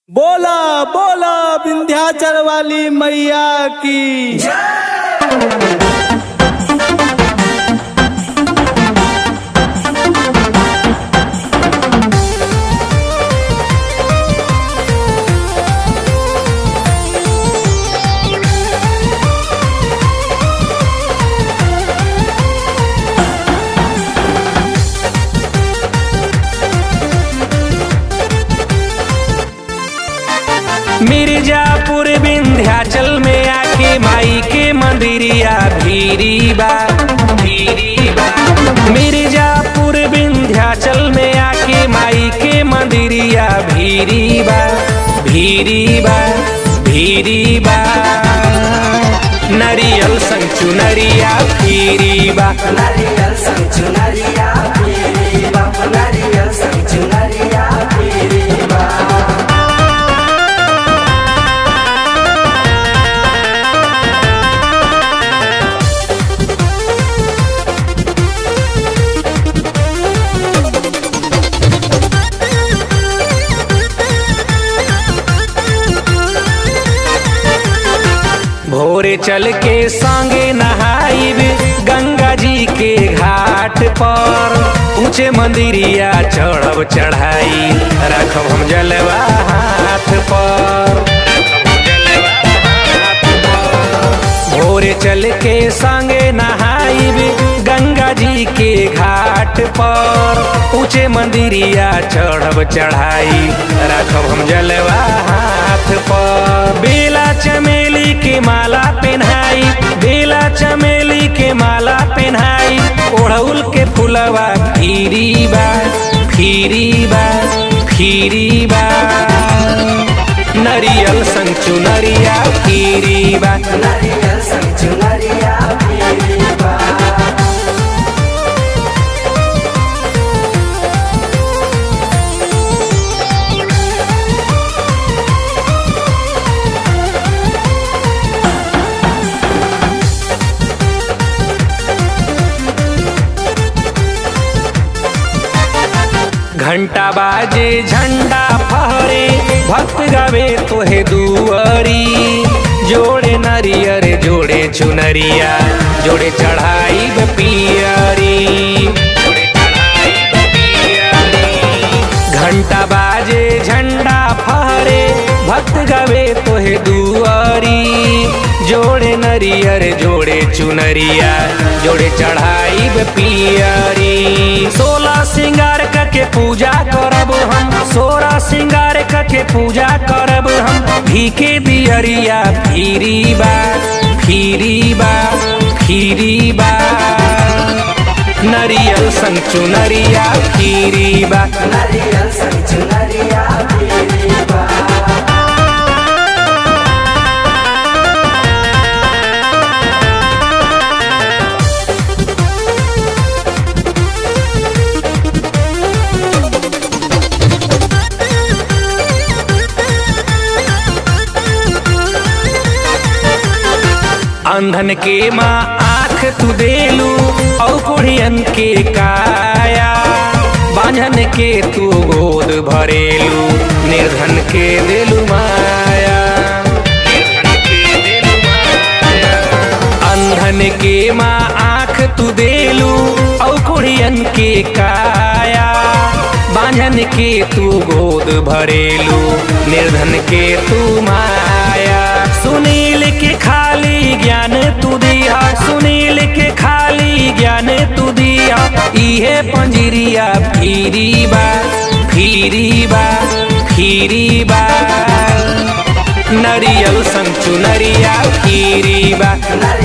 बोला बोला विंध्याचल वाली मैया की मिर्जापुर विंध्याचल में आके माई के मंदिरिया भीरी बा भीरी बा मिर्जापुर विंध्याचल में आके माई के मंदिरिया भीरी बा भीरी बा भीरी बा नरियल संग चुनरिया भीरी बा नारियल संग चुनरिया पीरी बाप नारियल संग चुनरिया पीरी बा भोरे चल के संगे नहाइब गंगा जी के घाट पर ऊंचे मंदिरिया चढ़ब चढ़ाई रखब हम जलवा हाथ पर रखब हम जलवा हाथ पर। भोरे चल के संगे नहाइब गंगा जी के घाट पर ऊंचे मंदिरिया चढ़ब चढ़ाई रखब हम जलवा हाथ पर बेला चमेली के माला पहनाई बेला चमेली के माला पहनाई ओढ़ौल के फुलवा फिरी बा फिरी बा फिरी बा नरियल संग चुनरिया फिरी बा नारियल संग चुनरिया पीरी बा घंटा बाजे झंडा फहरे भक्त गावे तोहे दुआरी जोड़े नरियर जोड़े चुनरिया जोड़े चढ़ाई पियरी जोड़े चढ़ाइब पियरी। घंटा बाजे झंडा फहरे भक्त गावे तोहे दुआरी जोड़े नरियर जोड़े चुनरिया जोड़े चढ़ाई पियरी सोलह सिंगार के पूजा करब हम सोलह सिंगार के पूजा करब हम घी के दियरिया फिरी बा फिरी बा फिरी बा नरियल संग चुनरिया फिरी बा नारियल संग चुनरिया पीरी बा अंधन के माँ आँख तू देलू और कोढ़ियन के काया बांझन के तू गोद भरेलू निर्धन के देलू माया निर्धन के देलू माया। अंधन के माँ आँख तू देलू और कोढ़ियन के काया बांझन के तू गोद भरेलू निर्धन के तू माया सुनील के खाली ज्ञान तू दिया सुनील के खाली ज्ञान तू दिया इहे पंजरिया फिरी बा फिरी बा फिरी बा नरियल संग चुनरिया फिरी बा नारियल